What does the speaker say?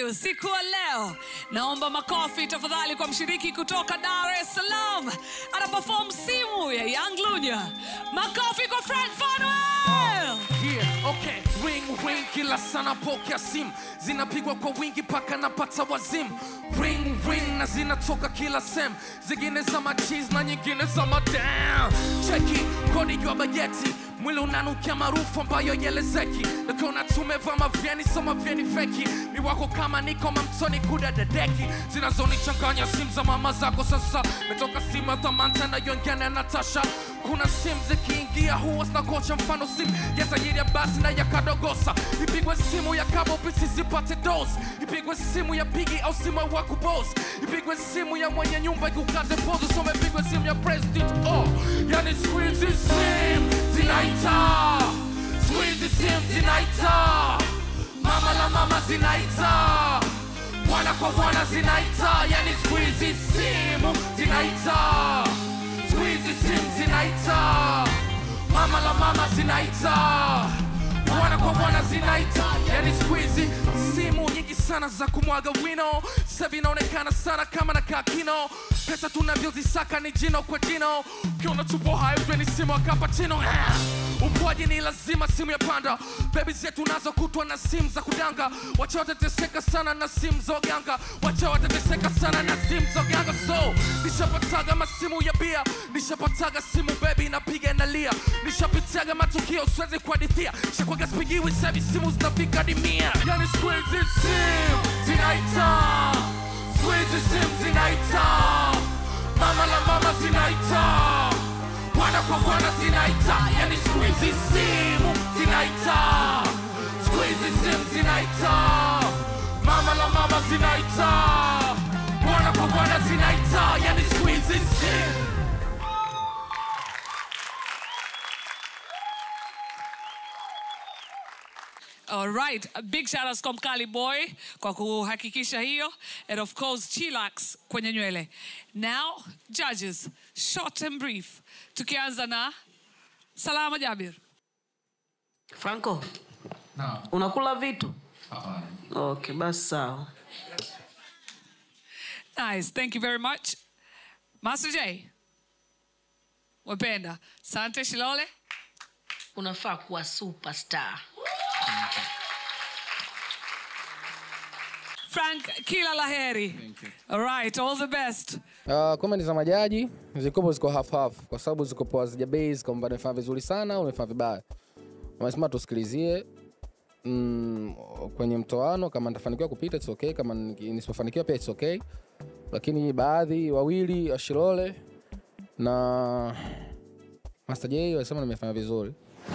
you usiku wa leo naomba makofi tafadhali kwa mshiriki kutoka dar es salaam ana perform simu ya young lunya makofi kwa frank fanuel Yeah, okay. Ring ring kila sana pokea simu zinapigwa kwa wingi paka napata wazimu ring ring na zinatoka kila sem zingine za machiz na nyingine za madam cheki kodi jua bajeti mwili unanukia maarufu ambayo yelezeki nakona tumevaa mavyeni so mavyeni feki ni wako kama niko mamtoni kudadadeki zinazonichanganya simu za mama zako sasa metoka simu ya thamanta nayongene natasha kuna simu zikiingia huwa zinakocha mfano simu ya tajiri ya basi na ya kadogosa ipigwe simu ya kabo bisi zipate dos ipigwe simu ya pigi au simu ya wakubos ipigwe simu ya mwenye nyumba ikukate pozo some ipigwe simu ya president oh yani siku hizi simu zinaita siku hizi simu zinaita mama la mama zinaita bwana kwa bwana zinaita yani siku hizi simu zinaita siku hizi simu zinaita mama la mama zinaita bwana kwa bwana zinaita yani siku hizi simu nyingi sana za kumwaga wino sasa inaonekana sana kama na kakino pesa tunavyozisaka ni jino kwa jino ukiona tupo hayo jue ni simu akapachino upwaji ni lazima simu ya panda bebi zetu nazo kutwa na simu za kudanga wacha watateseka sana na simu za uganga wacha watateseka sana na simu za uganga so nishapataga masimu ya bia nishapataga simu bebi napiga inalia nishapitaga matukio siwezi kuhadithia shakwaga spigiwi savi simu zinafika dimia yani siku hizi simu zinaita siku hizi simu zinaita mama la mama zinaita bwana kwa bwana zinaita yani siku hizi simu zinaita siku hizi simu zinaita mama la mama zinaita bwana kwa bwana zinaita yani siku hizi simu Alright, a big shout out kwa Mkali Boy kwa kuhakikisha hiyo and of course Chillax kwenye nywele. Now, judges, short and brief. Tukianza na Salama Jabir. Franco, Naam. unakula vitu? Hapana. Okay, basi sawa. Nice, thank you very much. Master J. Wapenda. Sante Shilole. unafaa kuwa superstar Frank kila laheri. All right, all the best. Uh, comment za majaji zikopo ziko half half kwa sababu zikopo hazija base kwamba nimefanya vizuri sana au nimefanya vibaya. Wamesema tusikilizie mm, kwenye mtoano kama nitafanikiwa kupita it's okay, kama niki- nisipofanikiwa pia it's okay, lakini baadhi wawili Ashilole na Master J walisema nimefanya vizuri.